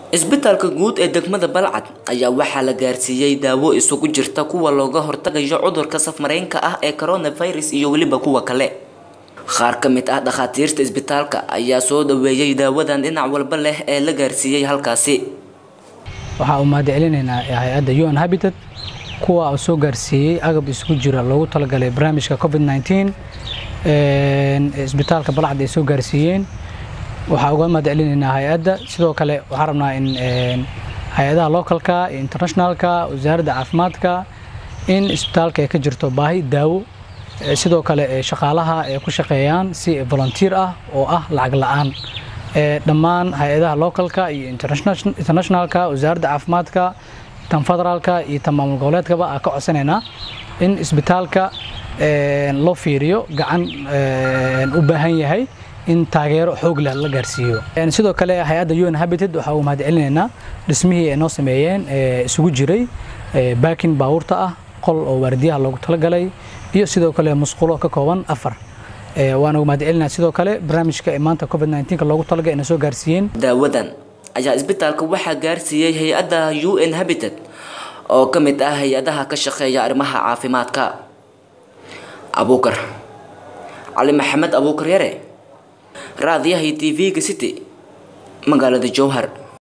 isbitaalka guud ee degmada balcad ayaa waxaa la gaarsiiyey daawo isugu jirta kuwa looga hortagayo cudurka safmareenka ah ee coronavirus iyo weliba kuwa kale qaar ka mid ah dhakhaatiirta isbitaalka ayaa soo dhaweeyey daawadan dhinac walba leh ee la gaarsiiyey halkaasi waxaa u mahadcelinaynaa hay-adda un habitat kuwa uu soo gaarsiiyey agab isugu jira loogu talagalay barnaamijka covid 19 isbitaalka balcad ay soo gaarsiiyeen waxaa uga mahadcelinaynaa hay-adda sidoo kale waxaan rabnaa in hay-adaha localka iyo internationalka wasaaradda caafimaadka in isbitaalka ay ka jirto baahi daawo sidoo kale shaqaalaha ay ku shaqeeyaan si volunteer ah oo ah lacag la-aan dhammaan hay-adaha localka iyo internationalka wasaaradda caafimaadka tan federaalka iyo tan maamul goboleedkaba aan ka codsanaynaa in isbitaalka loo fiiriyo gacan u baahan yahay in taageero xoog leh la gaarsiiyo sidoo kale hay-adda un habited waxaa uu mahadcelinaynaa dhismihii ay noo sameeyeen isugu jiray baakin baabuurta ah qol oo waardiyaha loogu talagalay iyo sidoo kale musqulo ka kooban afar waana mahadcelinaa sidoo kale barnaamijka ee maanta covid 19 loogu talagalay inay soo gaarsiiyeen daawadan ayaa isbitaalka waxaa gaarsiiyey hay-adda un habitat oo ka mid ah hay-adaha ka shaqeeya arrimaha caafimaadka abuukar cali maxamed abuukar yare raadiyaha tv-ga city magaalada jowhar